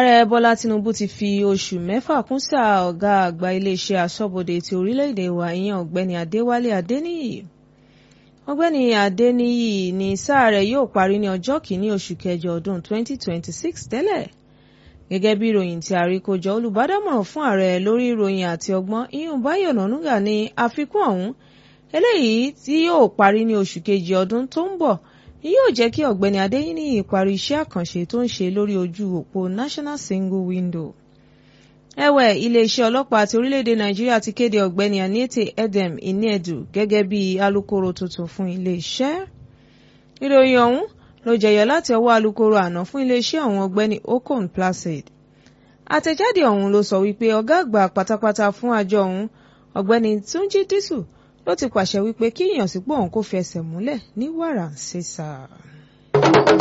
ààrẹ bọ́lá tinubu ti fi oṣù mẹ́fà kún sáà ọ̀gá àgbà iléeṣẹ́ aṣọ́bodè ti orílẹ̀-èdè wa ìyẹn ọ̀gbẹ́ni adéwálé adéníyì ọ̀gbẹ́ni adéníyì ní sáà rẹ̀ yóò parí ní ọjọ́ kìíní oṣù kẹjọ ọdún 2026 tẹ́lẹ̀ gẹ́gẹ́ bí ìròyìn tí àríkójọ olùbádámọ̀ràn fún ààrẹ lórí ìròyìn àti ọgbọ́n iyún báyọ̀ nànúgà ní àfikún ọ̀hún eléyìí tí yóò parí ní oṣù kejì ọdún tó ń bọ̀ ni yóò jẹ́ kí ọ̀gbẹ́ni adéníyì parí iṣẹ́ àkànṣe tó ń ṣe lórí ojú òpó national single window. ẹ̀wẹ̀ iléeṣẹ́ ọlọ́pàá ti orílẹ̀-èdè nàìjíríà ti kéde ọ̀gbẹ́ni anete edem inedu gẹ́gẹ́ bí alukoro tuntun fún iléeṣẹ́. ìròyìn ọ̀hún ló jẹyọ láti ọwọ́ alukoro àná fún iléeṣẹ́ ọ̀hún ọ̀gbẹ́ni okon placid. àtẹ̀jáde ọ̀hún ló sọ wípé ọ̀gá àgbà pátápátá fún àjọ ọ̀hún ọ̀gbẹ́ni túnjí dísù ló ti pàṣẹ wípé kí ìyànsípò ọ̀hún kó fi ẹsẹ̀ múlẹ̀ ní wàrà ń ṣe sáà.